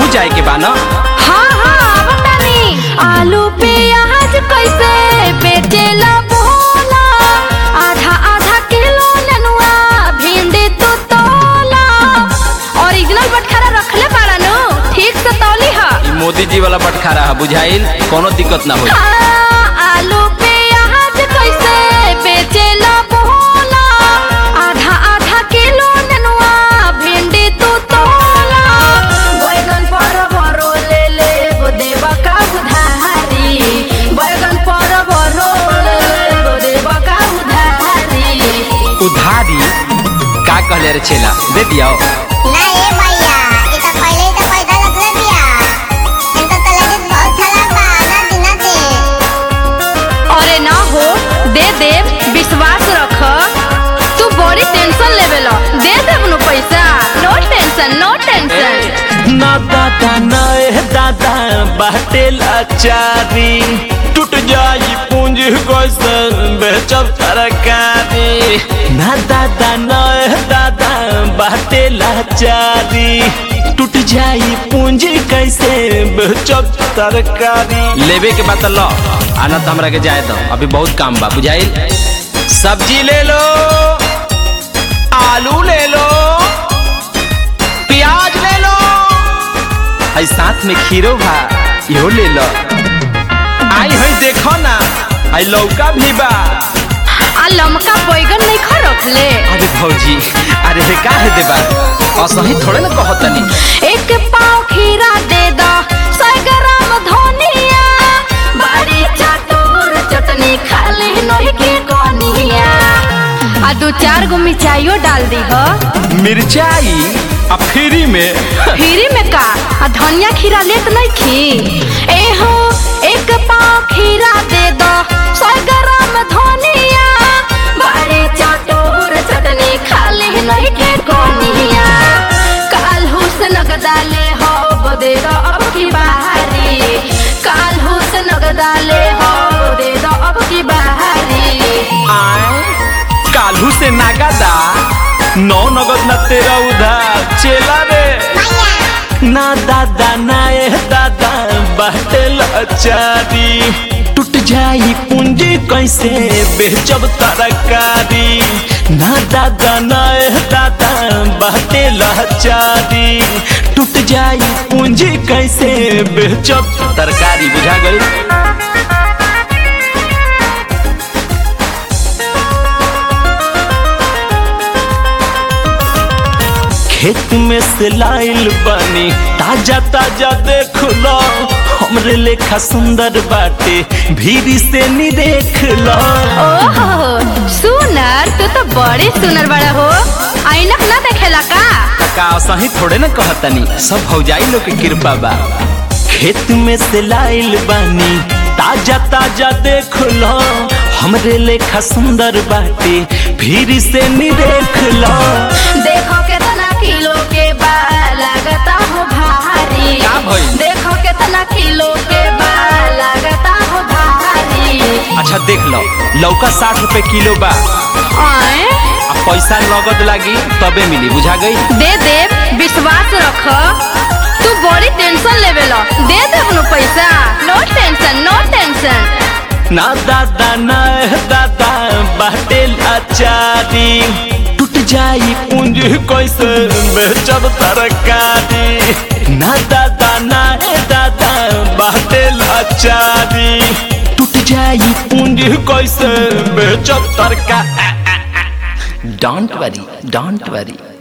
जाए के बा ना हाँ हाँ बतानी आलू प्याज कैसे बेचेला बोला आधा आधा किलो ननुआ भिंडी तो तोला ओरिजिनल बटखरा रखले बाड़ा नु ठीक से तौली हा ई मोदी जी वाला बटखारा है बुझाइल कोनो दिक्कत ना होई हाँ, आलू प्याज कैसे बेचेला बोला आधा आधा किलो ननुआ भिंडी तो तोला बैगन पर भरो ले ले गो देवा का उधारी बैगन पर भरो ले ले गो देवा का उधारी उधारी का कहले रे छेला दे दिया ना ए भैया ये तो पहले ही तो पैसा लगले बिया इनका तो लेडीज बहुत खराब बा ना दिना दे अरे ना हो दे दे विश्वास रख तू बड़ी टेंशन लेवे लो दे देब नु पैसा नो टेंशन नो टेंशन ना दादा ना ए दादा बाटे लाचारी टूट जाई पूंजी कैसन बेचब तरकारी ना दादा ना ए दादा बाटे लाचारी टूट जाई पूंजी कैसे बेचब तरकारी लेवे के बाद लो आना तो हमरा के जाए दो अभी बहुत काम बा बुझाइल सब्जी ले लो आलू ले लो प्याज ले लो आई साथ में खीरो भा इहो ले लो आई हई देखो ना आई लौका भी बा आ लमका बैगन नहीं खा रखले अरे भौजी अरे हे का है देबा असही थोड़े ना कहतनी एक पाव खीरा दे दो सौ ग्राम धनिया बड़ी चटोर चटनी खाली नहीं के कोनिया आ दो चार गो मिर्चाइयो डाल दी हो मिर्चाई आ फ्री में फ्री में का आ धनिया खीरा लेत नहीं खी ए हो एक पाव खीरा दे दो सौ ग्राम धनिया बड़े चटोर चटनी खाली नहीं के कोनिया काल हुसन गदाले हो बदे दो अब की बाहरी काल हुसन गदाले हो बदे दो अब की बाहरी आए कालू से नागादा नौ नगद ना तेरा उधार चेला रे ना दादा ना ए दादा बाटे लाचारी टूट जाई पूंजी कैसे बेचब तरकारी ना दादा ना ए दादा बाटे लाचारी टूट जाई पूंजी कैसे बेचब तरकारी बुझा गई खेत में से लाइल बनी ताजा ताजा देख लो हमरे लेखा सुंदर बाटे भीरी से नी देख लो ओहो सुनर तू तो बड़ी सुनर बड़ा हो ऐनक ना देखेला का का असही थोड़े ना कहतनी सब भौजाई लोग के कृपा बा खेत में से लाइल बनी ताजा ताजा देख लो हमरे लेखा सुंदर बाटे भीरी से नी देख लो देखो कितना किलो के बा लगता हो भारी का भइल? देखो कितना किलो के बा लगता हो भारी अच्छा देख लो लौका साठ रुपए किलो बा आए आ पैसा नगद लागी तबे मिली बुझा गई दे दे विश्वास रख तू बड़ी टेंशन लेवे लो दे दे अपनो पैसा नो टेंशन नो टेंशन ना दादा ना दादा बाटे लाचारी टूट जाई पूंजी कैसे बेचब तरकारी ना दादा ना दादा बाटे लाचारी टूट जाई पूंजी कैसे बेचब तरकारी डोंट वरी डोंट वरी